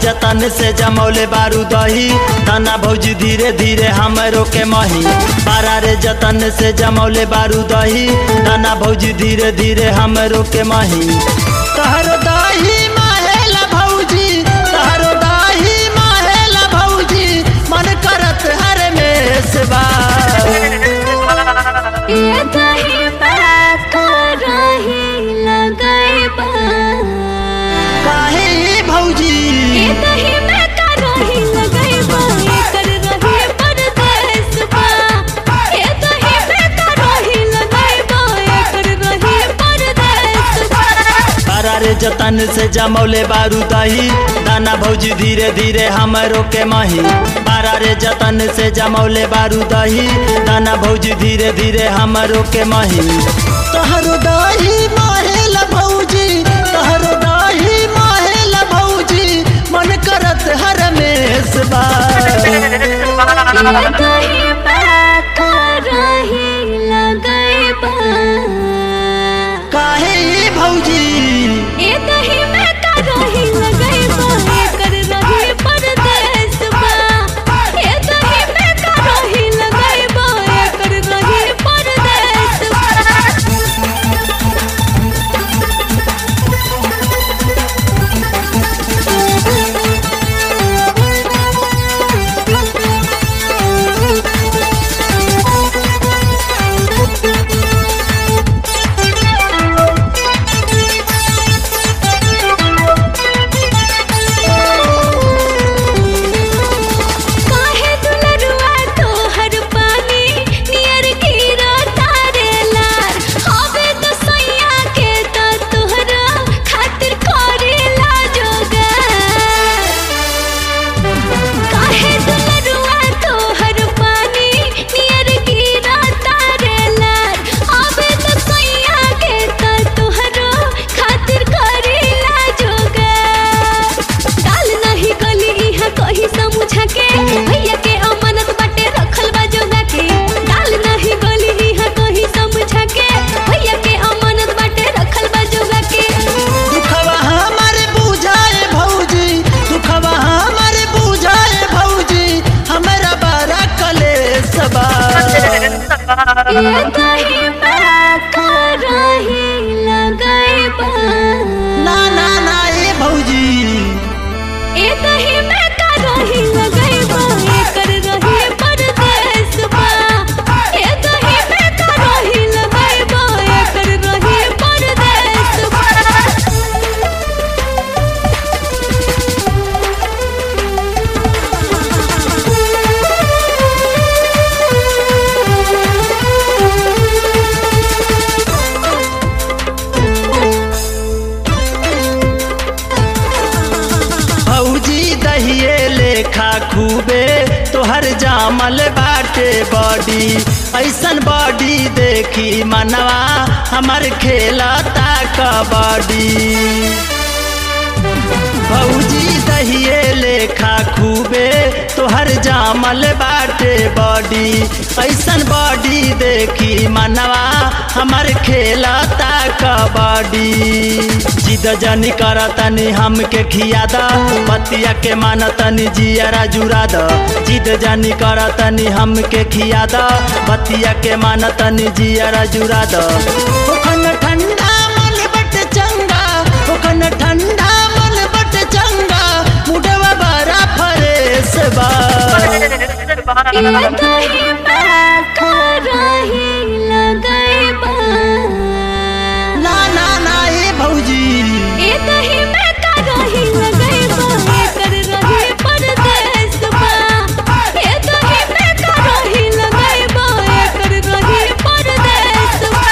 जतन से जमौले बारू दही दाना भौजी धीरे धीरे हमरो के मही बारा रे जतन से जमौले बारू दही दाना भौजी धीरे धीरे हमरो के मही तहरो दही माहेला भौजी तहरो दही माहेला भौजी मन करत हर में से बा ये दही में करही लगैबा काहे भौजी ये दही में करही लगैबा एकर रही परदेसबा ये दही में करही लगैबा एकर रही परदेसबा बारा रे जतन से जमौले बारू दही दाना भौजी धीरे धीरे हमरो के मही बारा रे जतन से जमौले बारू दही दाना भौजी धीरे धीरे हमरो के मही तोहरो दही माहेल भौजी तोहरो दही माहेल भौजी मन करत हर में बा ये दही में करही लगैबा काहे भौजी ये दही में करही लगैबा एकर रही परदेसबा ये दही में करही लगैबा एकर रही परदेसबा काहे दुलरुआ तोहर पानी नियर गिरा तारे लार हवे तो सैया के तो तोहरा खातिर करेला जोगा काहे दुलरुआ तोहर पानी नियर गिरा तारे लार हवे तो सैया के तो तोहरा खातिर करेला जोगा डाल नहीं गली इहा कहीं समझा के भैया के अमानत बाटे रखल बा जोगा के डाल नहीं गली इहा कहीं समझा के भैया के अमानत बाटे रखल बा जोगा के दुखवा हमारे बुझाए भौजी दुखवा हमारे बुझाए भौजी हमरा बड़ा कलेश बा ये दही में करही लगैबा ना ना ना ए भौजी ए दही में करही लगैबा एकर रही परदेसबा ए दही में करही लगैबा एकर रही परदेसबा भौजी दहिए लेखा खूबे तोहर जामल बाटे बॉडी ऐसन बॉडी देखी मनवा हमर खेलता कबड्डी भौजी दहिए लेखा खूबे तोहर जामल बाटे बॉडी ऐसन बॉडी देखी मनवा हमर खेलता कबड्डी जिद जनी करतनी हमके खियादा पतिया के मानतनी जियरा जुराद जिद जनी करतनी हमके खियादा पतिया के मानतनी जियरा जुराद ओखन ठंडा मन बट चंगा ओखन ठंडा मन बट चंगा मुडवा बड़ा फरेस बा ये दही में करही लगैबा ना ना ना ए भौजी ए दही में करही लगैबा एकर रही परदेसबा ए दही में करही लगैबा एकर रही परदेसबा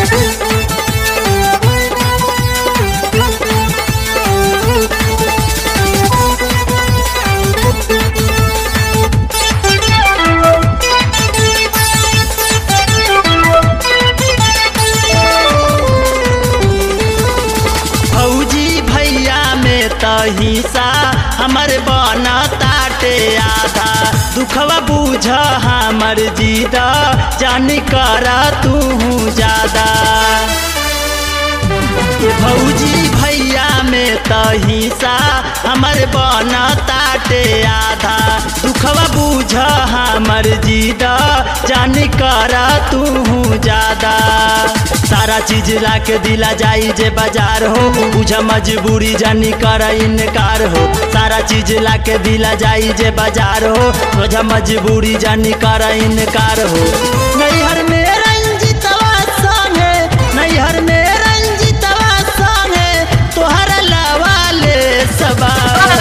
हिस्सा हमर बना ताटे आधा दुखवा बूझ हमर जीदा जान करा तू ज्यादा ये भौजी भैया में त हिस्सा हमर बन ताटे आधा दुखवा बूझ हमर जीद जान कर तू ज्यादा सारा चीज ला के दिला जाई जे बाजार हो बुझ मजबूरी जानी कर इनकार हो सारा चीज ला के दिला जाई जे बाजार हो बुझ मजबूरी जानी कर इनकार हो नैहर में रंजितवा संगे नैहर में रंजितवा संगे तोहर लवाले सबा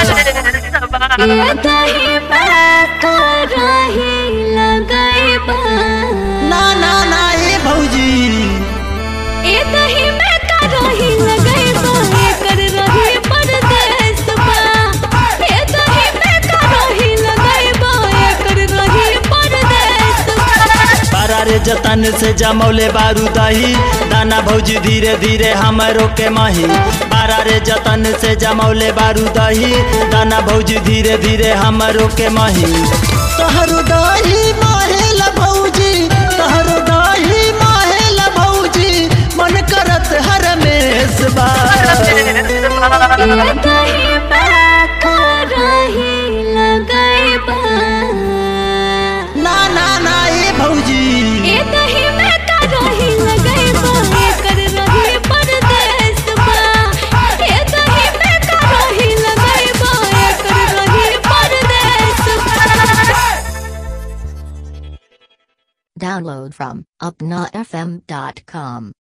ये दही में कराही लगैबा ना ना ना ए भौजी ए दही में कराही लगैबा एकर रही परदेस बा ए दही में कराही लगैबा एकर रही परदेस बा बारा रे जतन से जमौले बारू दही दाना भौजी धीरे धीरे हमरो के मही बारा रे जतन से जमौले बारू दही दाना भौजी धीरे धीरे हमरो के मही तोहरो दही माहेल भौजी तोहरो दही माहेल भौजी मन करत हरमेश बा ये दही में कराही लगैबा ना ना ना ए भौजी ए दही में कराही लगैबा एकर रही परदेस बा ए दही में कराही लगैबा एकर रही परदेस बा Download from upnafm.com.